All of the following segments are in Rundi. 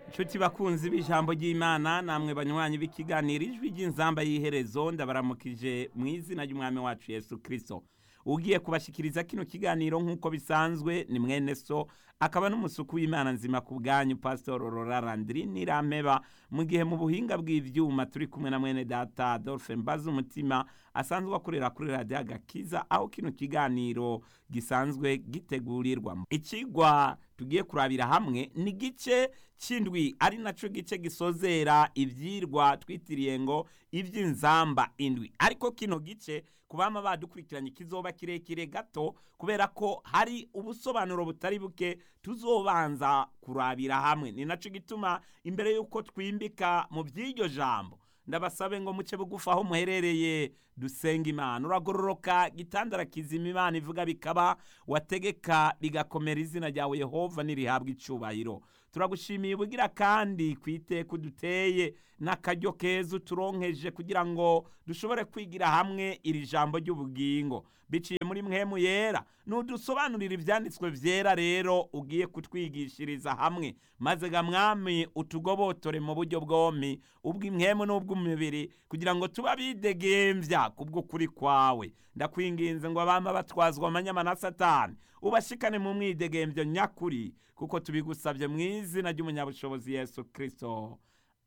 Nshuti bakunzi b'ijambo ry'Imana namwe banywanyi b'ikiganiro ijwi ry'inzamba y'iherezo ndabaramukije mu izina ry'umwami wacu Yesu Kristo. Ugiye kubashikiriza kino kiganiro nk'uko bisanzwe ni mwene so akaba n'umusuku w'Imana nzima ku bwanyu Pastor Aurora Landry Nirampeba mu gihe mu buhinga bw'ivyuma turi kumwe na mwene data Adolphe Mbaza umutima asanzwe akorera kuri radio Agakiza aho kino kiganiro gisanzwe gitegurirwa. Ikigwa tugiye kurabira hamwe ni gice c'indwi ari naco gice gisozera ivyirwa twitiriye ngo ivy'inzamba indwi ariko kino gice kubama badukurikiranye kizoba kirekire gato kubera ko hari ubusobanuro butari buke tuzobanza kurabira hamwe ni naco gituma imbere yuko twimbika mu vy'iryo jambo ndabasabe ngo muce bugufi aho muherereye dusenga imana uragororoka gitandara kizima imana ivuga bikaba wategeka bigakomera izina ryawe yehova nirihabwa icubahiro turagushimiye ubugira kandi ku iteka uduteye n'akaryo keza uturonkeje kugira ngo dushobore kwigira hamwe iri jambo ry'ubugingo biciye muri mwemu yera nudusobanurira ivyanditswe vyera rero ugiye kutwigishiriza hamwe maze ga mwami utugobotore mu buryo bwompi ubw'imwemu n'ubw'umubiri kugira ngo tuba bidegemvya kubw'ukuri kwawe ndakwinginze ngo abama batwazwa amanyama na satani ubashikane mu mwidegemvyo nyakuri kuko tubigusabye mu izina ry'umunyabushobozi yesu kristo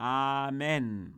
amen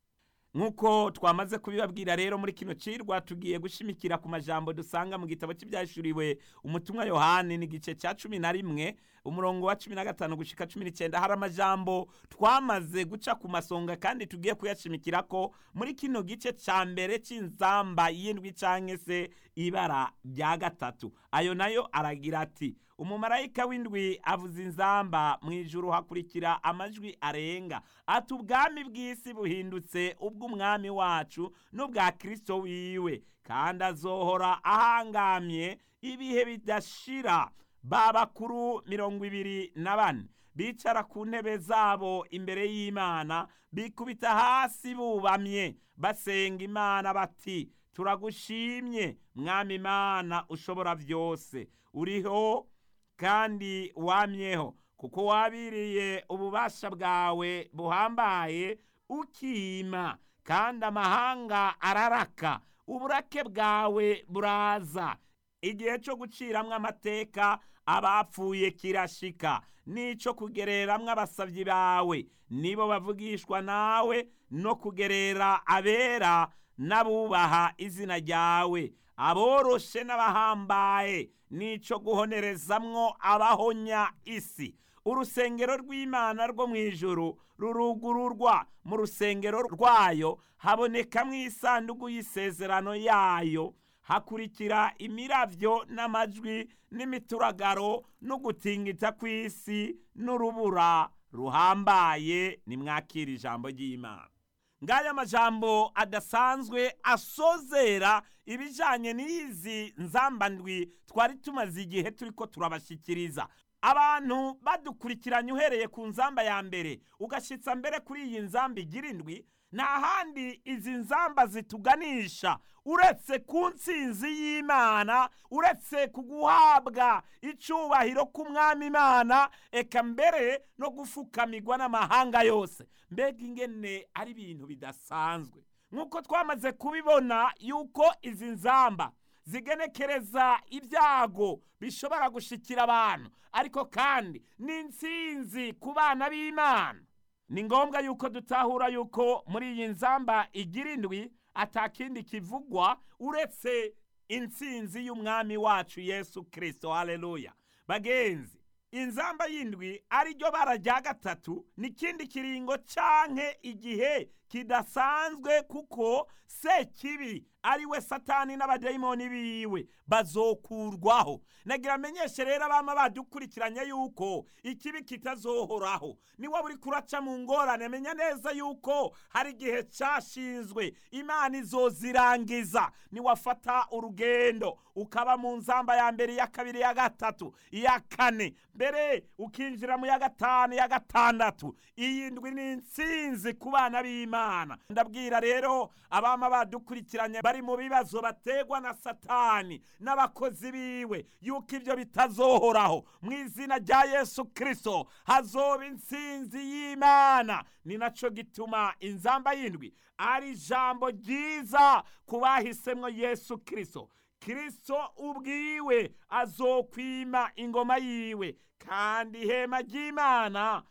nk'uko twamaze kubibabwira rero muri kino cirwa tugiye gushimikira ku majambo dusanga mu gitabo cy'ibyashuriwe umutumwa yohani n'igice cya cumi na rimwe umurongo wa cumi na gatanu gushika cumi n'icyenda hari amajambo twamaze guca ku masonga kandi tugiye kuyashimikira ko muri kino gice cya mbere cy'inzamba y'indwi cyangwa se ibara rya gatatu ayo nayo aragira ati umumarayika w'indwi avuza inzamba mu ijuru hakurikira amajwi arenga ati ubwami bw'isi buhindutse ubw'umwami wacu n'ubwa kirisito wiwe kandi azohora ahangamye ibihe bidashira ba bakuru mirongo ibiri na bane bicara ku ntebe zabo imbere y'imana bikubita hasi bubamye basenga imana bati turagushimye mwami imana ushobora byose uriho kandi wamyeho kuko wabiriye ububasha bwawe buhambaye ukima kandi amahanga araraka uburake bwawe buraza igihe cyo guciramwo amateka abapfuye kirashika n'ico kugereramwo abasavyi bawe nibo bavugishwa nawe no kugerera abera n'abubaha izina ryawe aboroshe n'abahambaye n'ico guhonerezamwo abahonya isi urusengero rw'imana rwo mu ijuru rurugururwa mu rusengero rwayo habonekamwo isanduku y'isezerano yayo hakurikira imiravyo n'amajwi n'imituragaro n'ugutingita kw'isi n'urubura ruhambaye nimwakira ijambo ry'imana ngaya majambo adasanzwe asozera ibijanye n'izi nzambandwi twari tumaze igihe turiko turabashikiriza abantu badukurikiranye uhereye ku nzamba ya mbere ugashitsa mbere kuri iyi nzamba igira indwi nta handi izi nzamba zituganisha uretse ku ntsinzi y'imana uretse ku guhabwa icubahiro k'umwami imana eka mbere no gufukamirwa n'amahanga yose mbega ingene ari ibintu bidasanzwe nk'uko twamaze kubibona yuko izi nzamba zigenekereza ibyago bishobora gushikira abantu ariko kandi n'intsinzi ku bana b'imana ni ngombwa yuko dutahura yuko muri iyi nzamba igira indwi atakindi kivugwa uretse intsinzi y'umwami wacu yesu kirisito haleluya bagenzi inzamba y'indwi ariryo bara rya gatatu n'ikindi kiringo canke igihe kidasanzwe kuko sekibi ari we satani n'abadayimoni biwe bazokurwaho nagira amenyeshe rero abama badukurikiranye yuko ikibi kitazohoraho niwe buri kuraca mu ngorane menya neza yuko hari igihe cashinzwe imana izozirangiza niwafata urugendo ukaba mu nzamba ya mbere iya kabiri ya gatatu iya kane mbere ukinjira mu ya gatanu ya gatandatu iyi ndwi ni intsinzi ku bana b'imana ry'imana ndabwira rero abama badukurikiranye bari mu bibazo bategwa na satani n'abakozi biwe yuko ibyo bitazohoraho mu izina rya yesu kirisito hazoba intsinzi y'imana ni nacyo gituma inzamba y'indwi ari ijambo ryiza ku bahisemwo yesu kirisito kirisito ubwiwe azokwima ingoma yiwe kandi ihema ry'imana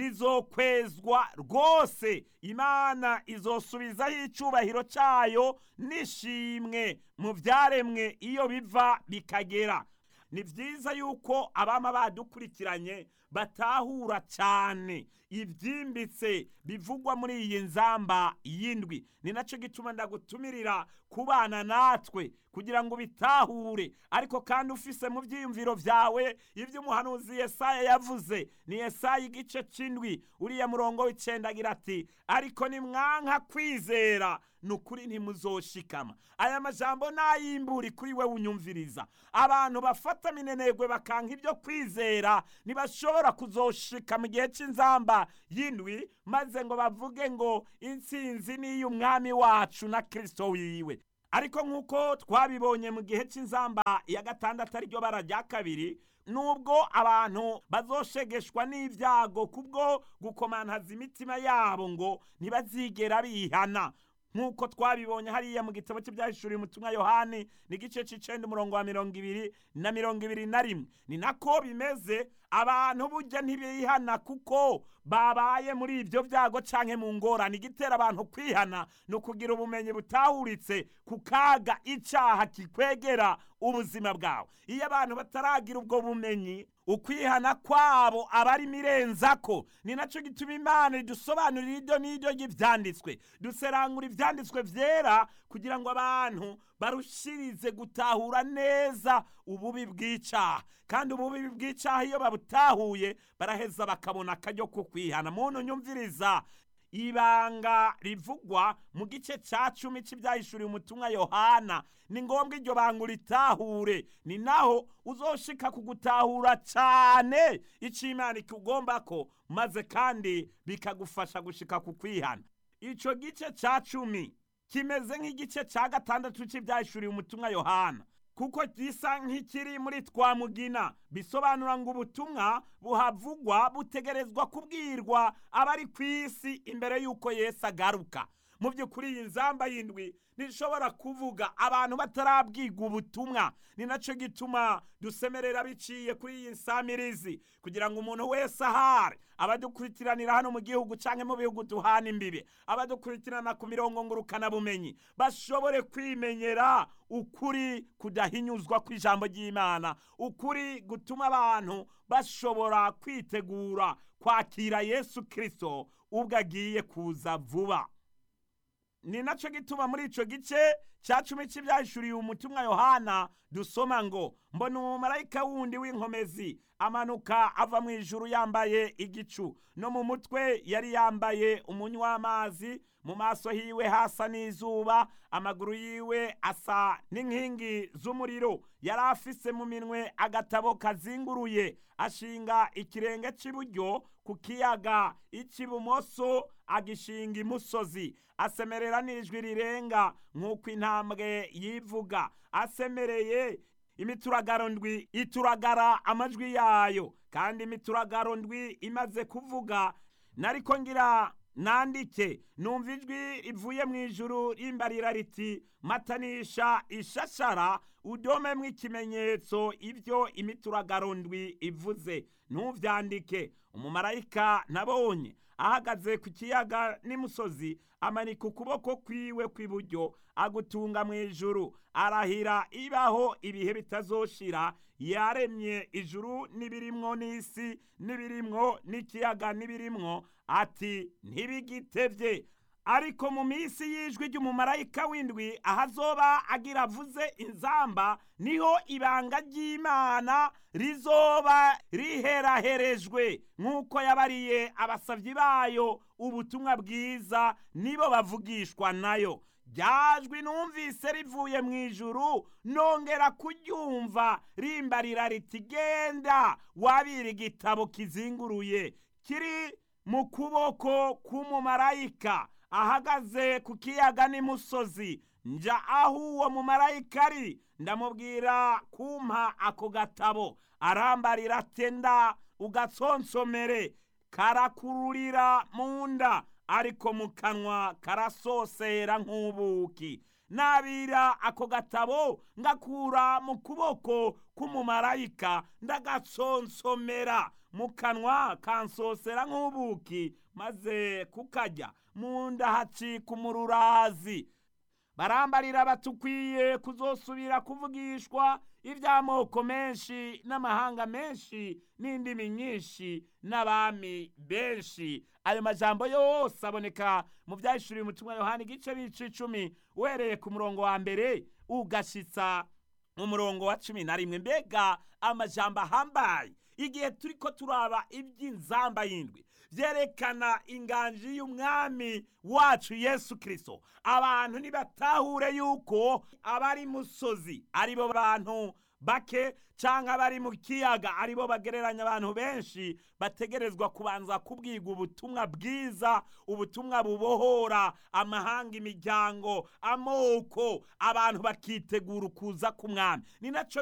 rizokwezwa rwose imana izosubizaho icyubahiro cyayo n'ishimwe mu byaremwe iyo biva bikagera ni byiza yuko abama badukurikiranye batahura cyane ibyimbitse bivugwa muri iyi nzamba y'indwi ni nacyo gituma ndagutumirira kubana natwe kugira ngo ubitahure ariko kandi ufise mu byiyumviro byawe ibyo umuhanuzi Yesaya yavuze ni Yesaya igice cy'indwi uriya murongo w'icyenda agira ati ariko nimwanka kwizera ni ukuri ntimuzoshikama aya majambo nayimburi kuri we unyumviriza abantu bafata minenegwe bakanka ibyo kwizera ntibashobora kuzoshika mu gihe cy'inzamba y'indwi maze ngo bavuge ngo intsinzi ni iy'umwami wacu na kirisito wiwe ariko nk'uko twabibonye mu gihe cy'inzamba ya gatandatu ariryo bara rya kabiri nubwo abantu bazoshegeshwa n'ibyago kubwo gukomantaza imitima yabo ngo ntibazigera bihana nk'uko twabibonye hariya mu gitabo cy'ibyahishuriye umutumwa yohani ni igice cy'icenda umurongo wa mirongo ibiri na mirongo ibiri na rimwe ni nako bimeze abantu burya ntibihana kuko babaye muri ibyo byago canke mu ngorane igitera abantu kwihana ni ukugira ubumenyi butahuritse ku kaga icaha kikwegera ubuzima bwawe iyo abantu bataragira ubwo bumenyi ukwihana kwabo aba ari mirenzako ni nacyo gituma imana idusobanurira iryo n'iryo ry'ibyanditswe duserangura ibyanditswe byera kugira ngo abantu barushirize gutahura neza ububi bw'icyaha kandi ububi bw'icyaha iyo babutahuye baraheza bakabona akaryo ko kwihana muntu nyumviriza ibanga rivugwa mu gice cya cumi cy'ibyahishuriye umutumwa yohana ni ngombwa iryo banga uritahure ni naho uzoshika kugutahura cyane icyo imana ikugomba ko maze kandi bikagufasha gushika ku kwihana icyo gice cya cumi kimeze nk'igice cya gatandatu cy'ibyahishuriye umutumwa yohana kuko gisa nk'ikiri muri twamugina bisobanura ngo ubutumwa buhavugwa butegerezwa kubwirwa abari ku isi imbere y'uko yesu agaruka mu by'ukuri iyi nzamba y'indwi ntishobora kuvuga abantu batarabwirwa ubutumwa ni nacyo gituma dusemerera biciye kuri iyi nsamirizi kugira ngo umuntu wese ahari abadukurikiranira hano mu gihugu cyangwa mu bihugu duhana imbibe abadukurikirana ku mirongo ngurukanabumenyi bashobore kwimenyera ukuri kudahinyuzwa kw'ijambo ry'imana ukuri gutuma abantu bashobora kwitegura kwakira yesu kirisito ubwo agiye kuza vuba ni nacyo gituma muri icyo gice cya cumi cy'ibyahishuriye umutumwa yohana dusoma ngo mbona umumarayika wundi w'inkomezi amanuka ava mu ijuru yambaye igicu no mu mutwe yari yambaye umunywa w'amazi mu maso hiwe hasa n'izuba amaguru yiwe asa n'inkingi z'umuriro yari afise mu minwe agatabo kazinguruye ashinga ikirenge cy'iburyo ku kiyaga icy'ibumoso agishinga imusozi asemerera n'ijwi rirenga nk'uko intambwe yivuga asemereye imituragaro ndwi ituragara amajwi yayo kandi imituragaro ndwi imaze kuvuga nariko ngira nandike numva ijwi rivuye mu ijuru rimbarira riti matanisha ishashara udomemwo ikimenyetso ibyo imituragaro ndwi ivuze ntuvyandike umumarayika nabonye ahagaze ku kiyaga n'imusozi amanika ukuboko kwiwe kw'iburyo agutunga mu ijuru arahira ibaho ibihe bitazoshira yaremye ijuru n'ibirimwo n'isi n'ibirimwo n'ikiyaga n'ibirimwo ati ntibigitevye ariko mu minsi y'ijwi ry'umumarayika w'indwi ahazoba agira avuze inzamba niho ibanga ry'imana rizoba riheraherejwe nk'uko yabariye abasavyi bayo ubutumwa bwiza nibo bavugishwa nayo ryajwi numvise rivuye mu ijuru nongera kuryumva rimbarira riti genda wabira igitabo kizinguruye kiri mu kuboko k'umumarayika ahagaze ku kiyaga n'imusozi nja aho uwo mumarayika ari ndamubwira kumpa ako gatabo arambarira atenda ugatsonsomere karakururira mu nda ariko mu kanwa karasosera nk'ubuki nabira ako gatabo ngakura mu kuboko k'umumarayika ndagatsonsomera mu kanwa kansosera nk'ubuki maze kukarya mu nda hacika umururazi barambarira batukwiye kuzosubira kuvugishwa iby'amoko menshi n'amahanga menshi n'indimi nyinshi n'abami benshi ayo majambo yose aboneka mu byahishuriwe umutumwa yohani igice bice icumi uhereye ku murongo wa mbere ugashitsa mu murongo wa cumi na rimwe mbega amajambo ahambaye igihe turi ko turaba iby'inzamba y'indwi byerekana inganji y'umwami wacu yesu kirisito abantu ntibatahure yuko abari musozi aribo bantu bake cyangwa abari mu kiyaga aribo bagereranya abantu benshi bategerezwa kubanza kubwiga ubutumwa bwiza ubutumwa bubohora amahanga imiryango amoko abantu bakitegura ukuza k'umwami ni nacyo